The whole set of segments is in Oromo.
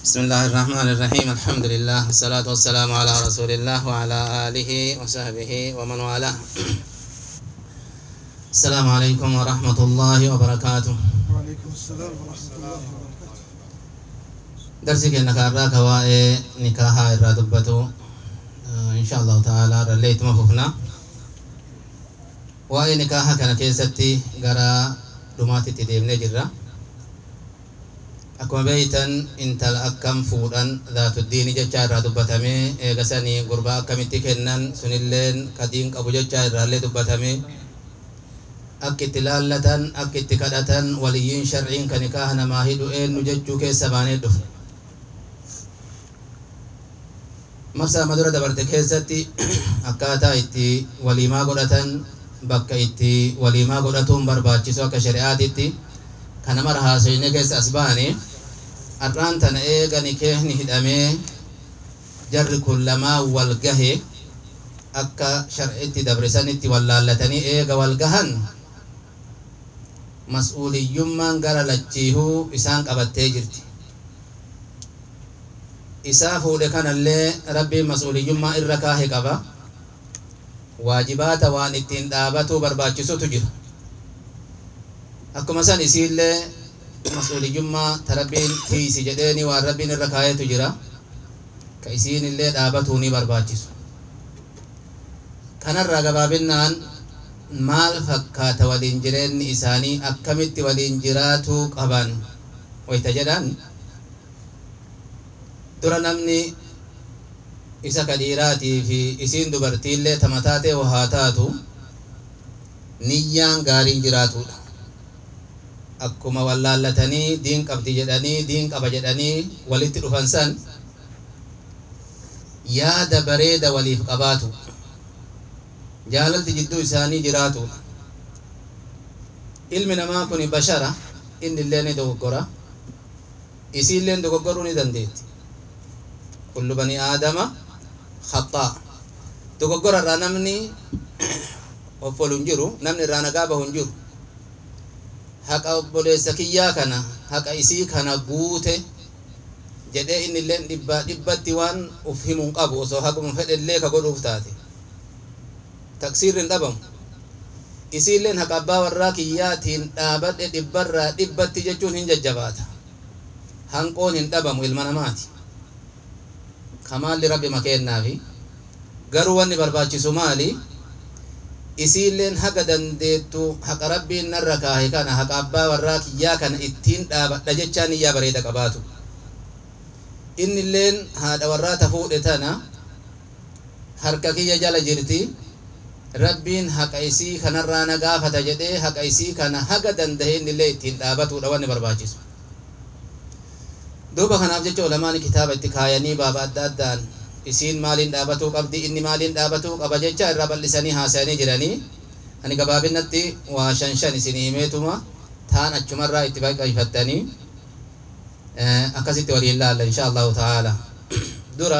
بسم الله الرحمن الرحيم الحمد لله والصلاة والسلام على رسول الله وعلى آله وصحبه ومن والاه السلام عليكم ورحمة الله وبركاته وعليكم السلام ورحمة الله وبركاته درسي كنا كارا كواء نكاها الرادبة إن شاء الله تعالى رليت مففنا وأي نكاها كان كيستي غرا دماتي تديمني جرا akkuma beeytan intala akkam fuudhan dhaatuddiini jechaa irraa dubbatame eegasanii gurbaa akkamitti kennan sunilleen kadiin qabu jechaa irraallee dubbatame akka itti laallatan akka itti kadhatan waliyyiin sharciin kan nikaaha namaa hidhu eenyu jechuu keessa baanee dhufne marsaa amma dura dabarte keessatti akkaataa itti waliimaa godhatan bakka itti waliimaa godhatuun barbaachisu akka shari'aatitti kana mara haasoyne keessa as baane har'aan tana eega nikaahni hidhamee jarri kun lamaa wal gahe akka shar'itti dabrisanitti wal laallatanii eega wal gahan mas'uuliyyummaan gara lachiihuu isaan qabattee jirti isaa fuudhe kanallee rabbiin mas'uuliyyummaa irra kaahe qaba waajibaata waan ittiin dhaabatuu barbaachisutu jira akkuma san isiillee mas'uuliyyummaa ta rabbiin tiisi jedheeni waan rabbiin irra kaayetu jira ka isiin illee dhaabatuu ni barbaachisu kanarraa gabaabinnaan maal fakkaata waliin jireenyi isaanii akkamitti waliin jiraatuu qaban wayta jedhan dura namni isa ka dhiiraatii fi isiin dubartiillee tamataatee haa taatu niyyaan gaariin jiraatudha akkuma wallaallatanii diin qabdi jedhanii diin qaba jedhanii walitti dhufan san yaada bareeda waliif qabaatu jaalalti jidduu isaanii jiraatu ilmi namaa kun bashara inni illee ni dogoggora isiilleen dogoggoruu ni dandeetti kullu bani aadama khaxaa dogoggora irraa namni offolu hin jiru namni irraa nagaa bahu hin jiru haqa obboleessa kiyyaa kana haqa isii kana guute jedhee inni illee dhibbaa dhibbatti waan uf himuun qabu osoo haquma fedhe illee ka godhuuf taate taqsiirri hin dhabamu isiilleen haqa abbaa warraa kiyyaatiin dhaabadhe dhibbarraa dhibbatti jechuun hin jajjabaata hanqoon hin dhabamu ilma namaati kamaalli rabbi makeennaafi garuu wanni barbaachisu maali isiilleen haga dandeettu haqa rabbiin narra kaahe kana haqa abbaa warraa kiyyaa kana ittiin dhaabadha jechaan iyyaa bareeda qabaatu innilleen haadha warraa ta fuudhe tana harka kiyya jala jirti rabbiin haqa isii kanarraa na gaafata jedhee haqa isii kana haga dandahe innillee ittiin dhaabatudha wanni barbaachisu duuba kanaaf jecha ulamaani kitaaba itti kaayanii baaba adda addaan isiin maaliin dhaabatuu qabdi inni maaliin dhaabatuu qaba jecha irraa bal'isanii haasa'anii jiranii ani gabaabinatti waa shan shan isin himeetuma taan achumarraa itti baqayfattanii akkasitti waliin laalla insha allahu ta'ala dura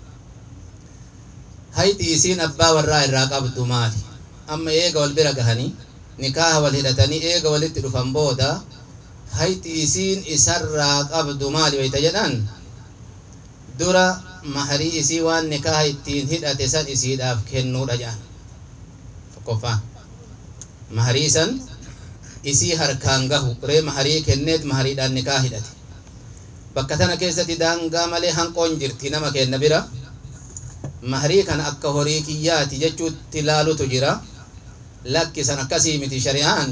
hayti isiin abbaa warraa irraa qabdu maali amma eega wal bira gahanii nikaaha wal hidhatanii eega walitti dhufan booda hayti isiin isarraa qabdu maali wayta jedhan dura maharii isii waan nikaaha ittiin hidhate san isiidhaaf kennuudha jedhan tokkoffaan maharii san isii harkaan gahu ree maharii kenneet mahariidhaan nikaa hidhate bakka tana keessatti daangaa malee hanqoon jirti nama kenna bira maharii kana akka horii kiyyaati jechuutti laalutu jira lakkisan akkasii miti shari'aan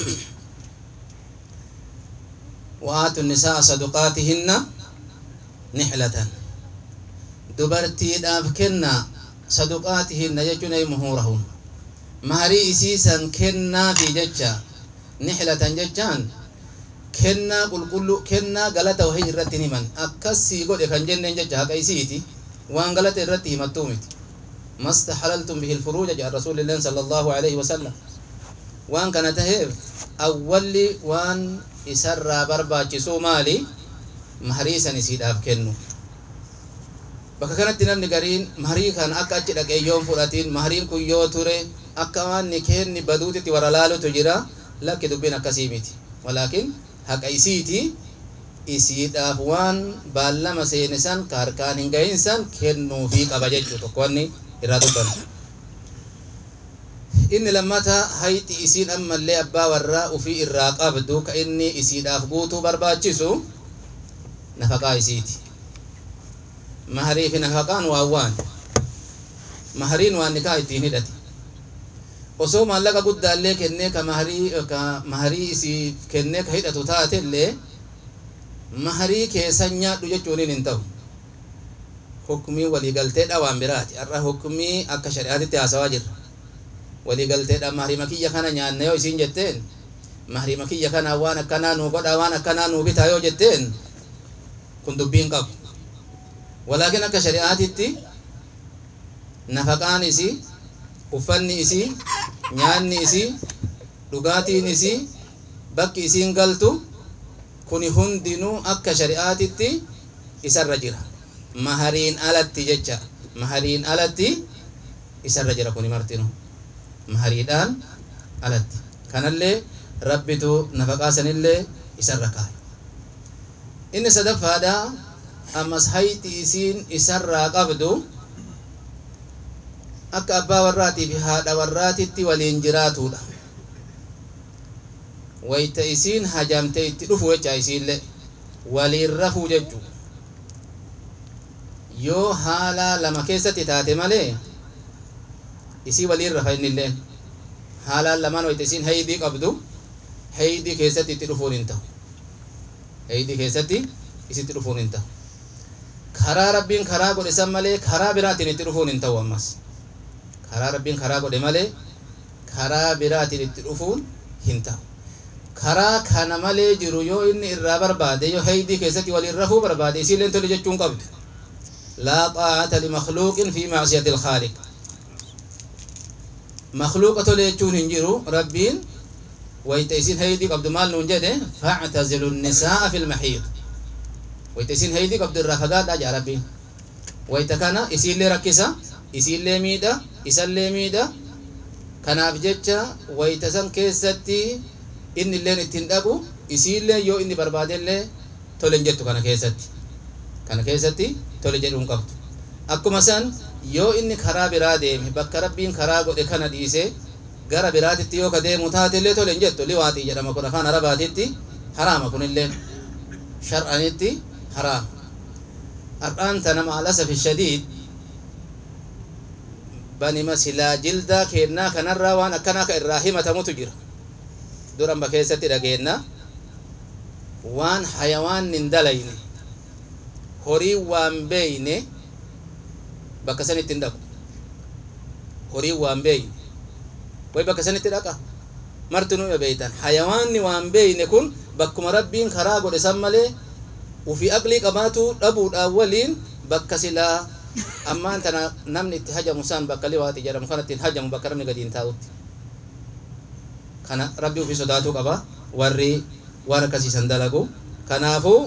wa'aatu nisaa saduqaatihinna nixlatan dubartiidhaaf kenna saduqaatihinna jechuun ay muhuurahun maharii isiisan kennaafi jecha nixlatan jechaan kennaa qulqullu kennaa galata wahii irratti himan akkasii godhe kan jenneen jecha haqa isiiti waan galata irratti himattuu miti mastaxalaltum bihi lfuruuja jedha rasuulilleen sala allahu alaihi wasallam waan kana taheef awwalli waan isarraa barbaachisuu maali maharii san isiidhaaf kennu bakka kanatti namni gariin maharii kan akka achi dhaqee yoon fudhatiin mahariin kun yoo ture akka waan ni kenni baduutitti warra laalutu jira lakki dubbiin akkasii miti walaakin haqa isiiti isiidhaaf waan baallama seene san ka harkaan hin gahin san kennuufii qaba jechuu tokko wanni irraa dubbannu inni lammata hayxi isiin ammallee abbaa warraa ufii irraa qabdu ka inni isiidhaaf guutuu barbaachisu nafaqaa isiiti maharii fi nafaqaan waan waan mahariin waan nikaa ittiin hidhate osoo maallaqa guddaallee kennee ka maharii ka maharii isii kennee ka hidhatu taatellee maharii keessan nyaadhu jechuun hin ta'u hukumii waliigalteedha waan biraati har'a hukumii akka shari'aatitti haasawaa jirra waliigalteedha maharima kiyya kana nyaanna yoo isiin jetteen maharima kiyya kana waan akkanaa nuu godha waan akkanaa nuu bitaa yoo jetteen kun dubbiin qabu walaakin akka shari'aatitti nafaqaan isii uffanni isii nyaanni isii dhugaatiin isii bakki isiin galtu kuni hundinuu akka shari'aatitti isarra jira mahariin alatti jecha mahariin alatti isarra jira kuni martinu mahariidhaan alatti kanallee rabbitu nafaqaa sanillee isarra kaa'e inni sadaffaadha ammas hayti isiin isarraa qabdu akka abbaa warraatii fi haadha warraatitti waliin jiraatudha wayta isiin hajamte itti dhufu jecha isiillee waliin rafuu jechuu yoo haala lama keessatti taate malee isii waliin rafa innilleen haalaan lamaan wayta isiin haydii qabdu haydii keessatti itti dhufuun hin ta'u haydii keessatti isitti dhufuun hin ta'u karaa rabbiin karaa godhe san malee karaa biraatiin itti dhufuun hin ta'u ammas karaa rabbiin karaa godhe malee karaa biraatiin itti dhufuun hin ta'u karaa kana malee jiru yoo inni irraa barbaade yoo haydii keessatti waliin rafuu barbaade isiilleen tole jechuun qabdu laa xaa'ata limakhluuqin fi macsiyati ilkhaaliq makhluuqa tole jechuun hin jiru rabbiin wayta isin haydii qabdu maal nuun jedhe factazilu nnisaa'a fi lmaxiid wayta isin haydii qabdu irraa fagaadhaa jaa rabbiin wayta kana isiillee rakkisa isiillee miidha isallee miidha kanaaf jecha wayta san keessatti inni illeen ittiin dhaqu isiillee yoo inni barbaadellee tole hin jettu kana keessatti kana keessatti tole jedhuun qabdu akkuma san yoo inni karaa biraa deeme bakka rabbiin karaa godhe kana dhiise gara biraatitti yoo ka deemu taatellee tole hin jettu liwaaxii jedhama kun afaan arabaatitti haraama kunillee shar'anitti haraama har'aan tana maalasafi shadiid banima silaa jildaa keennaa kanarraa waan akkanaa ka irraa himatamutu jira duranba keessatti dhageenna waan hayawaan hin dalayne horii waan beeyne bakka sanitti hin dhaqu horii waan beeyne way bakka sanitti dhaqa martinuu ya beeytan hayawaanni waan beeyne kun bakkuma rabbiin karaa godhe san malee ufii aqlii qabaatu dhabuudhaan waliin bakka silaa ammaan tana namni itti hajamu san bakka liwaati jedhamu kanatti hin hajamu bakka namni gadi hin taa'utti kana rabbi ufii sodaatuu qaba warri waan akkasiisan dalagu kanaafuu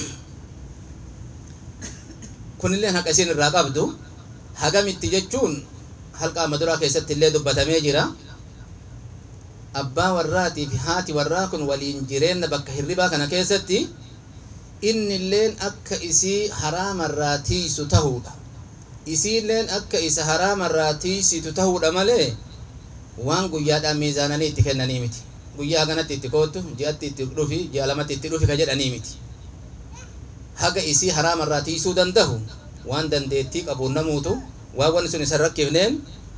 kunilleen haqa isin irraa qabdu hagamitti jechuun halqa maduraa keessatti illee dubbatamee jira abbaa warraatii fi haati warraa kun waliin jireenna bakka hirribaa kana keessatti inni illeen akka isii haraamarraa tiisu tahuudha isiilleen akka isa haraamarraa tiisitu tahuudha malee waan guyyaadhaan miizaananii itti kennanii miti guyyaa kanatti itti koottu ji'atti itti dhufi ji'a lamatti itti dhufi ka jedhanii miti haga isii haraamarraa tiisuu dandahu waan dandeettii qabuun namuutu waan wanni sun isan rakkifneen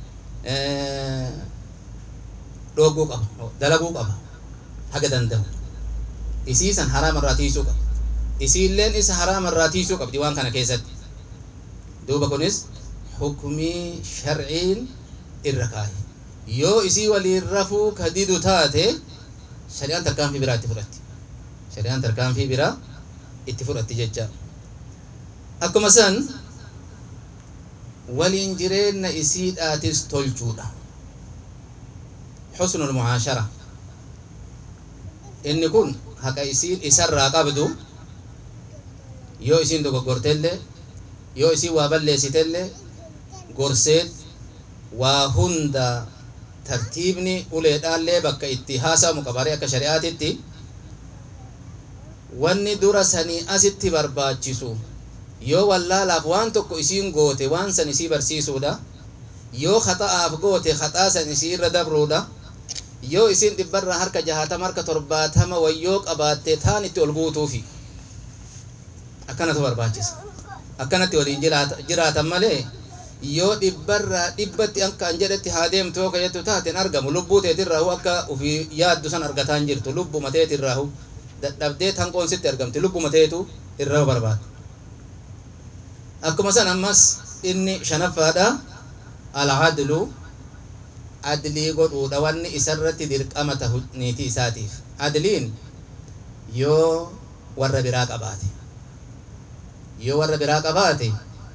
dhooguu qaba dalaguu qaba haga dandahu isii san haraamarraa tiisuu qaba isiilleen isa haraamarraa tiisuu qabdi waan kana keessatti duuba kunis hukumii sharciin irra kaaye yoo isii waliin rafuu ka didu taate shari'aan tarkaanfii biraa itti fudhatti shari'aan tarkaanfii biraa itti fudhatti jecha akkuma san waliin jireenna isiidhaatis tolchuudha xusnul mucaashara inni kun haqa isiin isarraa qabdu yoo isiin dogoggortellee yoo isiin waa balleessitellee gorseet waa hunda tartiibni uleedhaallee bakka itti haasamu qabare akka shari'aatitti wanni dura sanii asitti barbaachisu yoo wallaalaaf waan tokko isiin goote waan san isii barsiisuudha yoo khaxa'aaf goote khaxaa san isii irra dabruudha yoo isin dhibbarraa harka jahatama harka torbaatama wayyoo qabaatte taan itti ol guutuufi akkanatu barbaachisa akkanatti waliin jiraatan malee yoo dhibbarraa dhibbatti akka an jedhetti haa deemtu yoo kajettu taateen argamu lubbuu teetirraahu akka ufii yaaddu san argataa hin jirtu lubbuma teetirraahu dadhabdee tanqoon sitti argamti lubbuma teetu irraa barbaada akkuma san ammas inni shanaffaadha alcadlu adlii godhuudha wanni isarratti dirqama tahu niitii isaatiif adliin yoo warra biraa qabaate yoo warra biraa qabaate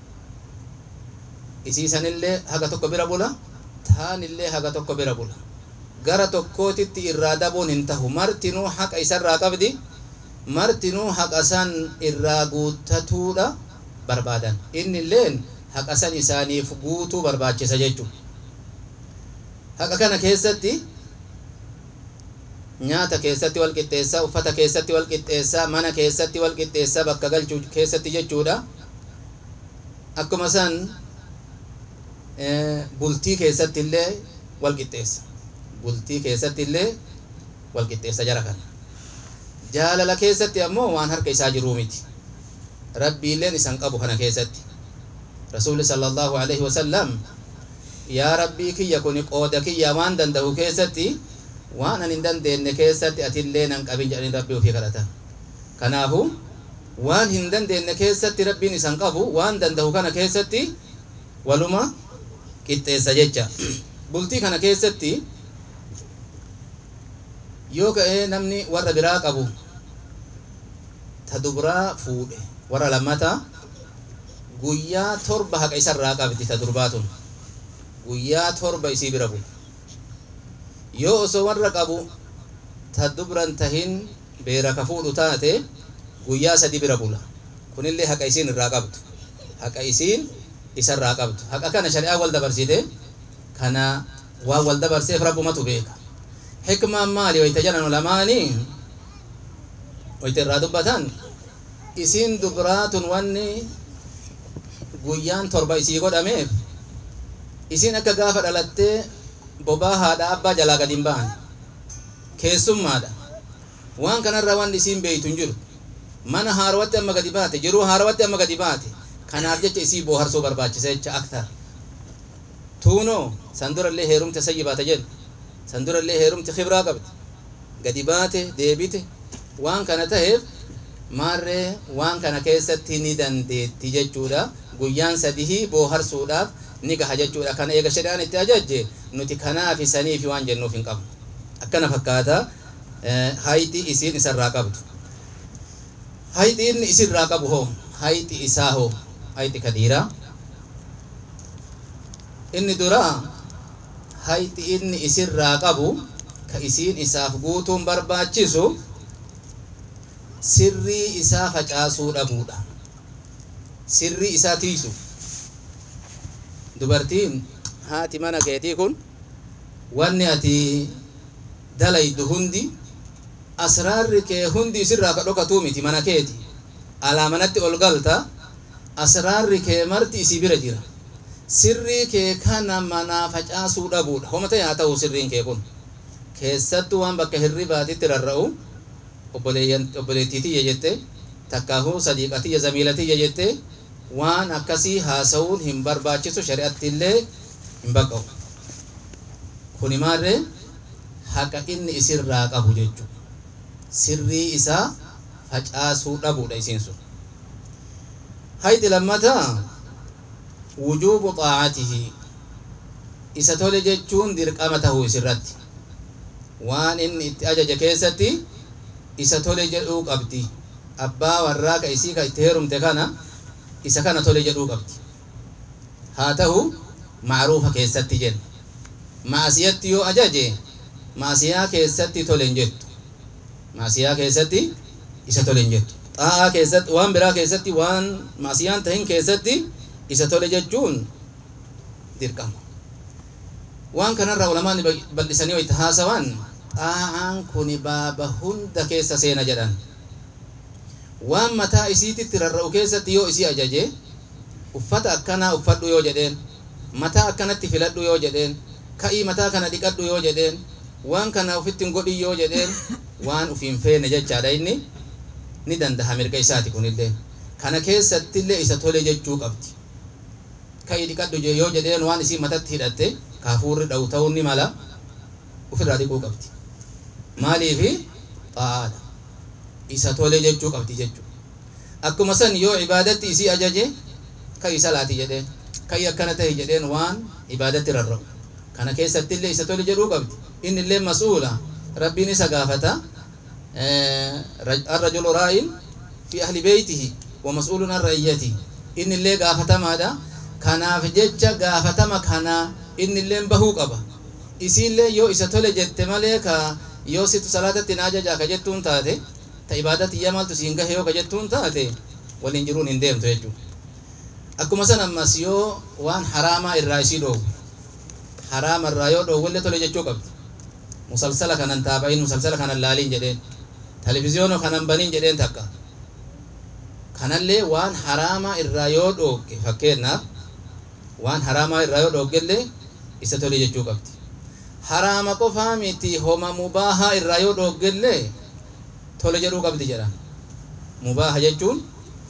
isiisanillee haga tokko bira bula taanillee haga tokko bira bula gara tokkootitti irraa dabuun hin tahu martinuu haqa isarraa qabdi martinuu haqa san irraa guuttatuudha barbaadan innilleen haqa san isaaniif guutuu barbaachisa jechuudha haqa kana keessatti nyaata keessatti wal qixxeessaa uffata keessatti wal qixxeessaa mana keessatti wal qixxeessaa bakka galchuu keessatti jechuudha akkuma san bultii keessatti illee wal qixxeessa bultii keessatti illee wal qixxeessa jara kana jaalala keessatti ammoo waan harka isaa jiruu miti rabbiilleen isan qabu kana keessatti rasuulli sallallahu alaihi wasallam yaa rabbii kiyya kun qooda kiyya waan danda'u keessatti waan an hin dandeenye keessatti atillee nan qabin jedhanii rabbii ofii kadhatan kanaafu waan hin dandeenye keessatti rabbiin isan qabu waan danda'u kana keessatti waluma qixxeessa jecha bultii kana keessatti yoo ka'ee namni warra biraa qabu ta dubraa fuudhe warra lammataa guyyaa torba haqa isarraa qabdi ta durbaatun guyyaa torba isii bira bula yoo osoo warra qabu ta dubran tahin beera ka fuudhu taate guyyaa sadi bira bula kunillee haqa isiin irraa qabdu haqa isiin isarraa qabdu haqa kana shari'aa wal dabarsite kana waan wal dabarseef rabbumatu beeka hikmaan maali wayta jedhan ulamaanii wayta irraa dubbatan isiin dubraatun wanni guyyaan torba isii godhameef isiin akka gaafa dhalattee bobaa haadha abbaa jalaa gad hin ba'an keessummaadha waan kanarra waan isiin beeytu hin jiru mana haarawatti amma gadi baate jiruu haarawatti amma gadi baate kanaaf jecha isii booharsuu barbaachisa jecha aktar tuunoo san durallee heerumte sayyi baata jedhu san durallee heerumte kibraa qabdi gadi baate deebite waan kana taheef maarree waan kana keessatti ni dandeetti jechuudha guyyaan sadihii booharsuudhaaf ni gaha jechuudha kana eega shari'aan itti ajajje nuti kanaafi saniifi waan jennuuf hin qabnu akkana fakkaata hayti isiin isarraa qabdu hayti inni isirraa qabu hoo hayti isaa hoo hayti kadiiraa inni duraa hayti inni isirraa qabu ka isiin isaaf guutuun barbaachisu sirrii isaa facaasuu dhabuudha sirrii isaa tiisu dubartiin haati mana keetii kun wanni ati dalaydu hundi asraarri kee hundi isirraa ka dhokatuu miti mana keeti alaa manatti ol galta asraarri kee marti isii bira jira sirrii kee kana manaa facaasuu dhabuudha homata yaa ta'u sirriin kee kun keessattuu waan bakka hirribaatitti rarra'u obboleettiitiyya jette takkaahuu sadiiqatiyya zamiilatiyya jette waan akkasii haasa'uun hin barbaachisu shari'attiillee hin baqqa'u kuni maarree haqa inni isirraa qabu jechuudha sirrii isaa facaasuu dhabuudha isiin sun hayti lammataa wujuubu xaacatihi isa tole jechuun dirqama tahuu isirratti waan inni itti ajaje keessatti isa tole jedhuu qabdi abbaa warraa ka isii ka itti heerumte kana isa kana tole jedhuu qabdi haa ta'u macruufa keessatti jenna maasiyatti yoo ajaje maasiyaa keessatti tole hin jettu maasiyaa keessatti isa tole hin jettu xaa'aa keessatti waan biraa keessatti waan maasiyaan tahin keessatti isa tole jechuun dirqama waan kanarraa ulamaan bal'isanii wayta haasawan xaa'aan kuni baaba hunda keessa seena jedhan waan mataa isiititti rarra'u keessatti yoo isii ajaje uffata akkanaa uffadhu yoo jedheen mataa akkanatti filadhu yoo jedheen ka'ii mataa kana dhiqadhu yoo jedheen waan kana ufitti hin godhin yoo jedheen waan ufiin feene jechaadha inni ni dandaha mirga isaati kunillee kana keessattillee isa tole jechuu qabdi ka'ii dhiqadhu yoo jedheen waan isii matatti hidhatte kaafuurri dha'u ta'uu ni mala ufirraa dhiquu qabdi maaliifi xaa'aadha isa tole jechuu qabdi jechuu akkuma san yoo ibaadatti isii ajaje ka'ii salaati jedheen ka'ii akkana tahi jedheen waan ibaadatti rarra'u kana keessattillee isa tole jedhuu qabdi inni illee mas'uula rabbiin isa gaafata arrajulu raa'in fi ahli beeytihi wa mas'uulun an ra'iyyatihi inni illee gaafatamaadha kanaaf jecha gaafatama kana inni illee bahuu qaba isiillee yoo isa tole jette malee ka yoo situ salaatatti na ajajaa ka jettuun taate ta ibaadatti iyya maaltu siin gahe yoo ka jettuun taate waliin jiruun hin deemtu jechuudha akkuma san ammas yoo waan haraamaa irraa isii dhoowwu haraama irraa yoo dhoowwillee tole jechuu qabdi musalsala kanan taabayin musalsala kanan laaliin jedheen televizyoona kanan baniin jedheen takka kanallee waan haraamaa irraa yoo dhoogge fakkeenyaaf waan haraamaa irraa yoo dhooggellee isa tole jechuu qabdi haraama qofaa miti homa mubaahaa irraa yoo dhooggellee tole jedhuu qabdi jedhan mubaaha jechuun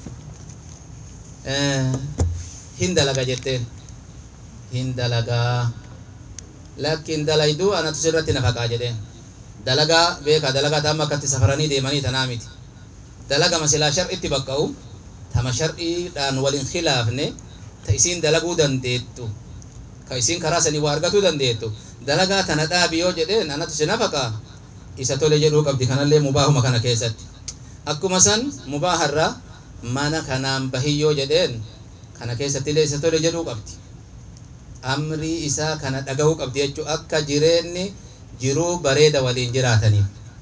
hin dalaga jetteen hin dalagaa lakkin dalayduu anatu sirratti nafaqaa jedheen dalagaa beeka dalagaa taama akkatti safaranii deemanii tanaa miti dalaga masilaa shar'itti baqqa'u tama shar'iidhaan walin khilaafne ta isiin dalaguu dandeettu ka isiin karaa sanii waa argatuu dandeettu dalagaa tana dhaabi yoo jedheen anatu si nafaqaa isa tole jedhuu qabdi kanallee mubaahuma kana keessatti akkuma san mubaaharraa mana kanaan bahi yoo jedheen kana keessattillee isa tole jedhuu qabdi amrii isaa kana dhagahuu qabdi jechuu akka jireenni jiruu bareeda waliin jiraataniif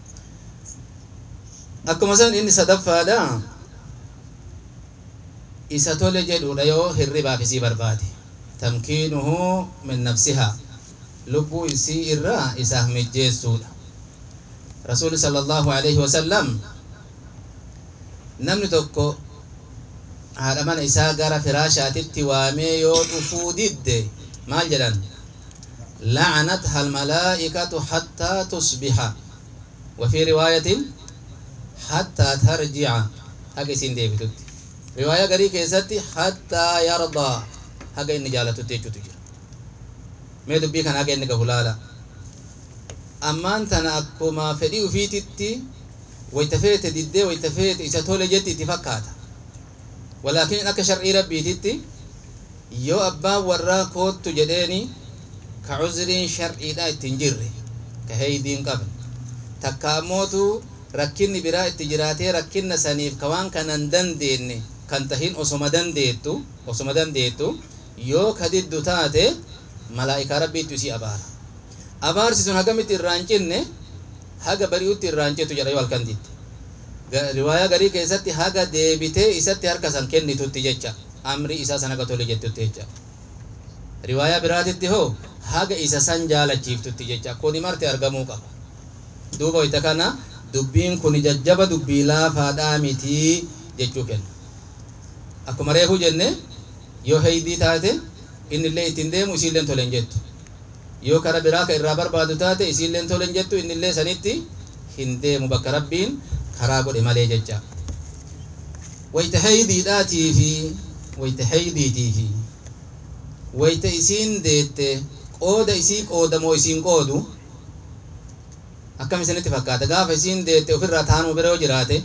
akkuma san inni sadaffaadha isa tole jedhuudha yoo hirribaaf isii barbaade tamkiinuhu min nafsihaa lubbuu isii irraa isaaf mijjeessuudha rasuuli sala allahu alaihi wasallam namni tokko haadha mana isaa gara firaashaatitti waamee yoo dhufuu didde maal jedhan لعنتها الملائكة حتى تصبح وفي رواية حتى ترجع هكي سين ديبتوت رواية غري كيستي حتى يرضى هكي إني جالتو تيجو تجير مي دبي كان هكي إني كهلالا أمان تنا أكما فدي وفيتتي ويتفيت ديدي ويتفيت إسا تولي جتي تفكاتا ولكن أكا شرعي ربي تتي يو أبا ورا كوت جديني ka cuzriin sharciidha ittiin jirre ka heydiin qabne takka ammootu rakkinni biraa itti jiraatee rakkinna saniif ka waan kanan dandeenye kan tahin osoma dandeettu osoma dandeettu yoo ka diddu taate malaa'ikaa rabbiittu isii abaara abaarsi sun hagamitti irraan cinne haga bari'utti irraan citu jedha yoo halkan didde riwaayaa garii keessatti haga deebitee isatti harka san kennitutti jecha amri isaa san haga tole jettutti jecha riwaayaa biraatitti hoo haga isa san jaalachiiftutti jecha kuni marti argamuu qaba duuba wayta kana dubbiin kun jajjaba dubbii laafaadhaa mitii jechuu kenna akkuma reefuu jenne yoo heydii taate innillee ittiin deemu isiilleen tolen jettu yoo kara biraa ka irraa barbaadu taate isiilleen tolen jettu innillee sanitti hin deemu bakka rabbiin karaa godhe malee jecha wayta heydiidhaatii fi wayta heydiitii fi wayta isiin deette qooda isii qoodamoo isiin qoodu akkam isinitti fakkaata gaafa isiin deette ofirraa taanuu bira yoo jiraate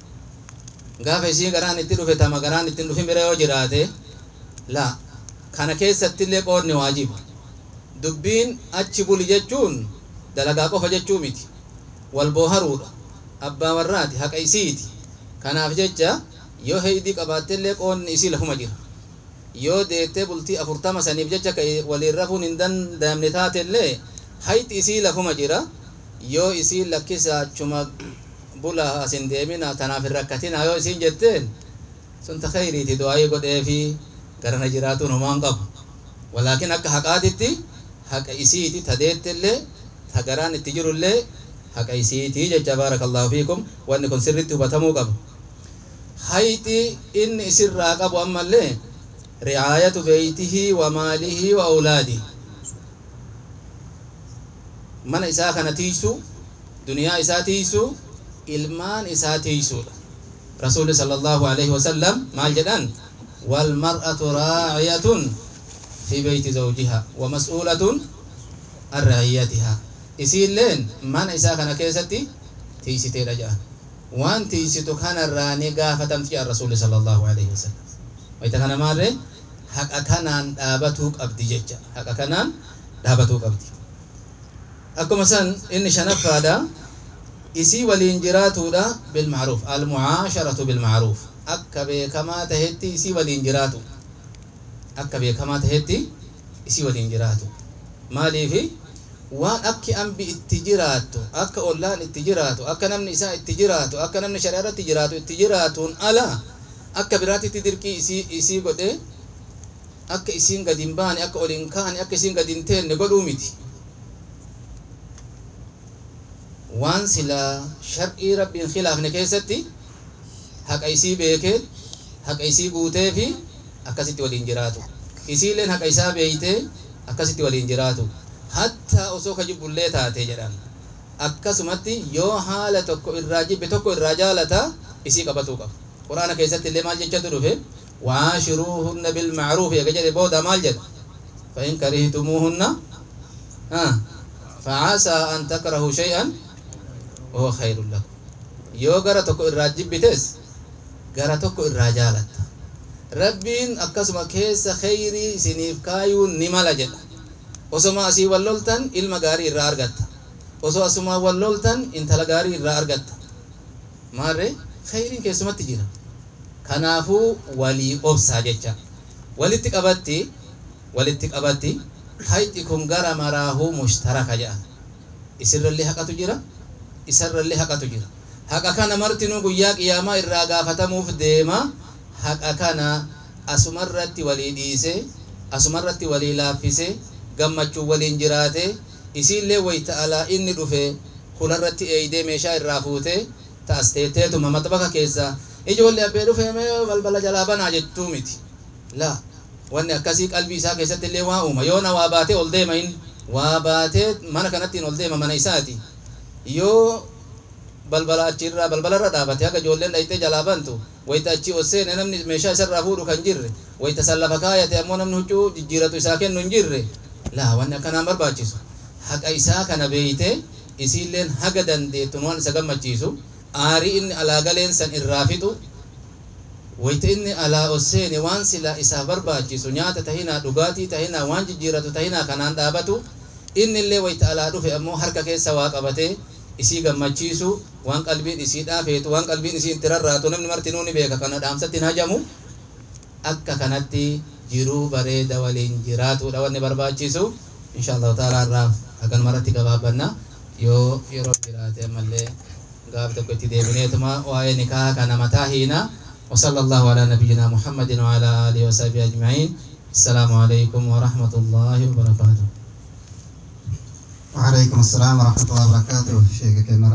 gaafa isii garaan itti dhufe tama garaan ittiin dhufin bira yoo jiraate la kana keessattillee qoodni waajiba dubbiin achi buli jechuun dalagaa qofa jechuu miti wal booharuudha abbaa warraati haqa isiiti kanaaf jecha yoo heydii qabaattellee qoodni isii lafuma jira yoo deettee bultii afurtama saniif jecha ka waliin rafuun hin danda'amne taatellee hayti isii lafuma jira yoo isii lakkisa achuma bula asin deemina tanaaf hin rakkatina yoo isiin jetteen sun ta khayriiti du'aayii godheefi garana jiraatuun homaan qabu walaakin akka haqaatitti haqa isiiti ta deettellee ta garaan itti jirullee haqa isiiti jecha baarakallahu fiikum wanni kun sirritti hubatamuu qaba hayti inni isirraa qabu ammallee ricaayatu beeytihi wa maalihi wa awlaadihi mana isaa kana tiisu duniyaa isaa tiisu ilmaan isaa tiisuudha rasuuli sala allahu alaihi wasallam maal jedhan walmar'atu raaciyatun fi beyti zawjiha wa mas'uulatun an raciyyatiha isiilleen mana isaa kana keessatti tiisiteedha jedhan waan tiisitu kanarraa ni gaafatamti jedhan rasuuli sala allahu alaihi wasallam wayta kana maarre haqa kanaan dhaabatuu qabdi jecha haqa kanaan dhaabatuu qabdi akkuma san inni shanaffaadha isii waliin jiraatuudha bilmacruuf almucaasharatu bilmacruuf akka beekamaa tahetti isii waliin jiraatu akka beekamaa tahetti isii waliin jiraatu maaliifi waan akki ambi itti jiraattu akka ollaan itti jiraatu akka namni isaa itti jiraatu akka namni shari'a irratti jiraatu itti jiraatuun ala akka biraatitti dirqii isii isii godhe akka isiin gadi hin baane akka ol hin kaane akka isiin gadi hin teenne godhuu miti waan sila shar'ii rabbiin khilaafne keessatti haqa isii beekee haqa isii guutee fi akkasitti waliin jiraatu isiilleen haqa isaa beeytee akkasitti waliin jiraatu hatta osoo ka jibbullee taate jedhan akkasumatti yoo haala tokko irraa jibbe tokko irraa jaalata isii qabatuu qaba quraana keessatti illee maal jechatu dhufe waashiruuhunna bilmacruufi ega jedhe booda maal jedha fain karihtumuuhunna facasaa an takrahuu shay'an wahuwa khayrun lakum yoo gara tokko irraa jibbites gara tokko irraa jaalatta rabbiin akkasuma keessa khayrii isiniif kaayuun ni mala jedha osoma asii wal loltan ilma gaarii irraa argatta osoo asuma wal loltan intala gaarii irraa argatta maarre khayriin keessumatti jira kanaafuu walii obsaa jecha walitti qabatti walitti qabatti hayxi kun gara maraahuu mushtaraka jedhan isirrallee haqatu jira isarrallee haqatu jira haqa kana martinuu guyyaa qiyaamaa irraa gaafatamuuf deema haqa kana asumarratti walii dhiise asumarratti walii laaffise gammachuu waliin jiraate isiillee wayta alaa inni dhufe hularratti eeydee meeshaa irraa fuute ta'asteetteetuma maxbaka keessa ijoollee abbee dhufe mee balbala jalaa banaa jechuu miti laa wanni akkasii qalbii isaa keessatti illee waa uuma yoona waa baatee ol deema inni waa baatee mana kanattiin ol deema mana isaati yoo balbala achirraa balbalarra dhaabate haga ijoolleen dhayxee jalaa bantu wayita achi ol seene namni meeshaa isarraa fuudhu kan jirre wayita san lafa kaayate ammoo namni huccuu jijjiiratu isaa kennu hin jirre laa wanni akkanaan barbaachisu haqa isaa kana beeyte isiilleen haga dandeettuun waan isa gammachiisu aarii inni alaa galeen san irraa fixu wayita inni alaa ol seene waan sila isaaf barbaachisu nyaata tahinaa dhugaatii tahinaa waan jijjiiratu tahinaa kanaan dhaabatu inni illee wayita alaa dhufe ammoo harka keessa waa qabatee isii gammachiisu waan qalbiin isii dhaafeetu waan qalbiin isii itti rarraatu namni martinuu ni beeka kana dhaamsatti hin hajamu akka kanatti jiruu bareeda waliin jiraatudha wanni barbaachisu insha allahu taala irraa hagan maratti gabaabbanna yoo yeroo jiraate ammallee gaaf tokko itti deebineetuma waa'ee nikaa kana mataa hiina وصلى الله على نبينا محمد وعلى آله وصحبه أجمعين السلام عليكم ورحمة الله وبركاته وعليكم السلام ورحمة الله وبركاته شيخ كنا